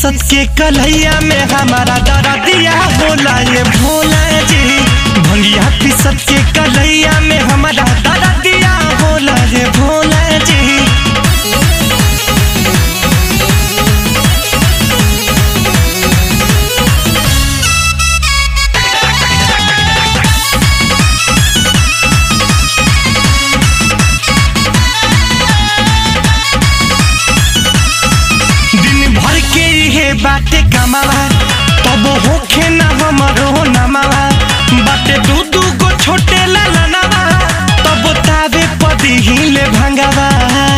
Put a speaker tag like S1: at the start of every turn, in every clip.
S1: पिसत के कलैया में हमारा दरदिया होला ये भोला जी भंगिया पिसत के कलैया में हमारा दरदिया होला ये भोला जी दिन भर के इहे बाटे कमावा तब होखे ना हमरो नमावा बाटे दू दू गो छोटे ललनावा तब तावे पदी हिले भंगावा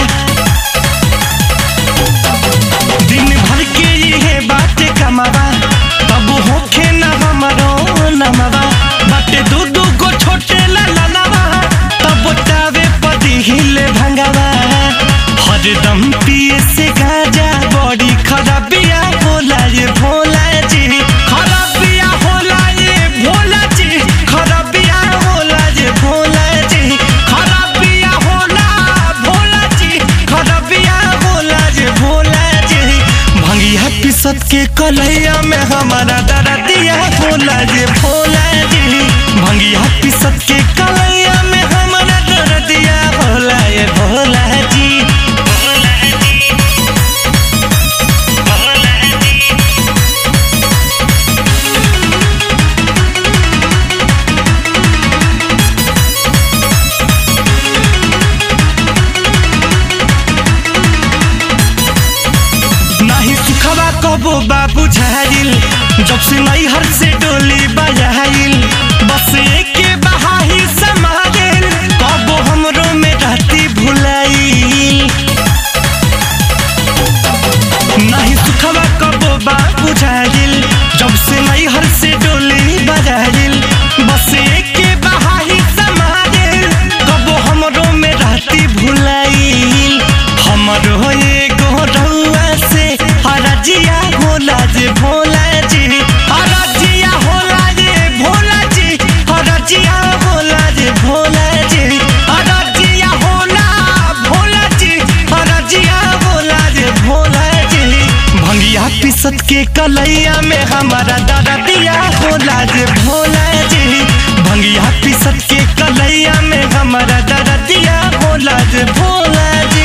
S1: दिन भर के इहे बाटे कमावा तब होखे ना हमरो नमावा बाटे दू दू गो छोटे ललनावा तब तावे पदी हिले भंगावा हरदम पिए से गाजा बड़ी खराबिया होला ये भोला जी खराबिया होला ये भोला जी खराबिया होला ये भोला जी खराबिया होला भोला जी खराबिया होला ये भोला जी भंगिया पिसत के कलैया में हमारा दरदिया होला ये भोला जी भंगिया पिसत के कलैया में हमारा दरदिया होला ये भोला जी नहीं सुखवा कबो बाबू झाइल जब से नैहर से डोली बजाइल बस एके बहाही समाइल कबो हमरो में रहती भुलाइल नहीं सुखवा कबो बाबू झाइल जब से नैहर से डोली बजाइल बस एके बहाही समाइल कबो हमरो में रहती भुलाइल हमरो एगो रउआ से हरजिया होला जे भोला जी हरजिया होला जे भोला जी हरजिया होला जे भोला जी हरजिया होला भोला जी हरजिया होला जे भोला जी भंगिया पिसत के कलैया में हमारा दरदिया होला जे भोला जी भंगिया पिसत के कलैया में हमारा दरदिया होला जे भोला जी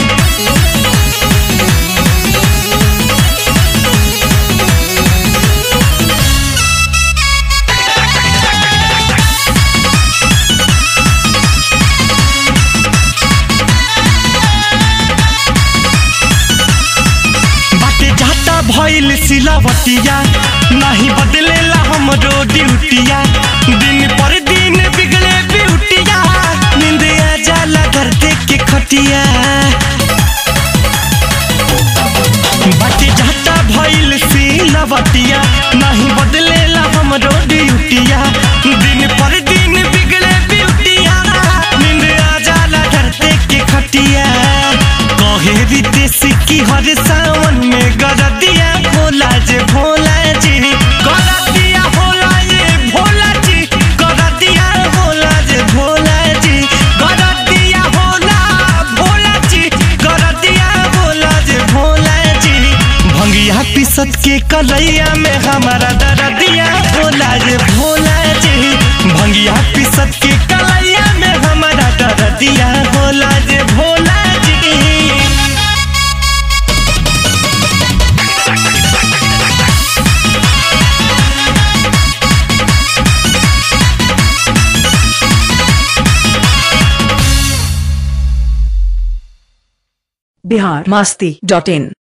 S1: बाटे जाता भइल सिलावटिया नहीं बदलेला हमरो ड्यूटिया दिन पर दिन बिगड़े ब्यूटिया नींद आ जाला घर देख के खटिया बाटे जाता भइल सिलावटिया नहीं बदलेला हमरो ड्यूटिया दिन पर दिन बिगड़े ब्यूटिया नींद आ जाला घर देख के खटिया कहे रितेश की हर सावन में गरदिया भोला जे भोला जी गरदिया होला ये भोला जी गरदिया होला जे भोला जी गरदिया होला भोला जी गरदिया होला जे भोला जी भंगिया पिसत के कलैया में हमारा दरदिया होला जे भोला जी भंगिया पिसत के कलैया में हमारा दरदिया होला जे भोला जी
S2: बिहार मस्ती डॉट इन